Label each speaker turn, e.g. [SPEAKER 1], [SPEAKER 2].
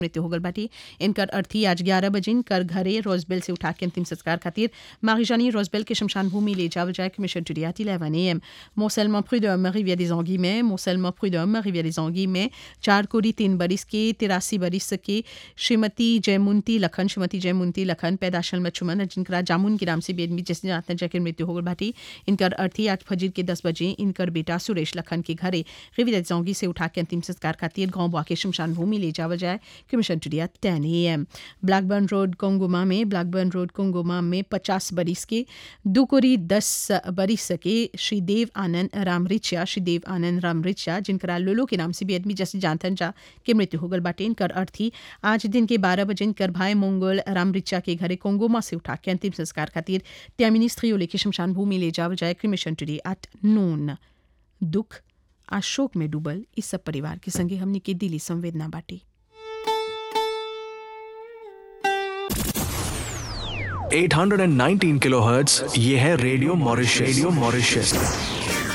[SPEAKER 1] मृत्यु हो गल बाटी इनकर अर्थी आज ग्यारह बजे इनकर घरे रोजबेल से उठा के अंतिम संस्कार खातिर मारिजानी रोजबेल के शमशान भूमि ले जावल जाए मिशन टुडियात 11 एम मोसेलमा प्रुडम रिविया des Anguilles में मोसेलमा प्रुडम रिविया des Anguilles में चार कोड़ी तीन बरिस के तिरासी बरिस के श्रीमती जयमुंती लखन श्रीमती जयमुंती लखन पैदाशल मचुमन जिनका जामुन के नाम से बेदमी जिसने जातन जाकर मृत्यु हो गल बाटी इनकर अर्थी आज फजीर के दस बजे इनकर बेटा सुरेश लखन के घरे रिविया des Anguilles से उठा के अंतिम संस्कार खातिर गांव बुआ के शमशान भूमि ले जावल जाए commission today ten A M Blackburn road कोंगोमा में ब्लैकबर्न रोड कोंगोमा में पचास बरिस के दुकोरी दस बरिस के श्रीदेव आनंद रामरिचा श्रीदेव आनंद रामरिचा जिनकरा लोलो के नाम से भी आदमी जैसे जानथन जा के मृत्यु हो गल बाटे इनकर अर्थी आज दिन के बारह बजे इनकर भाई मंगोल रामरिचा के घरे कोंगोमा से उठा के अंतिम संस्कार खातिर त्यामिनी स्त्रियों लेके शमशान भूमि ले जावल जाए क्रिमिशन टुडे एट नून दुख आज शोक में डूबल इस सब परिवार के संगे हमने के दिली संवेदना बाटी
[SPEAKER 2] 819 किलोहर्ट्ज ये है रेडियो मॉरिशस रेडियो मॉरिशस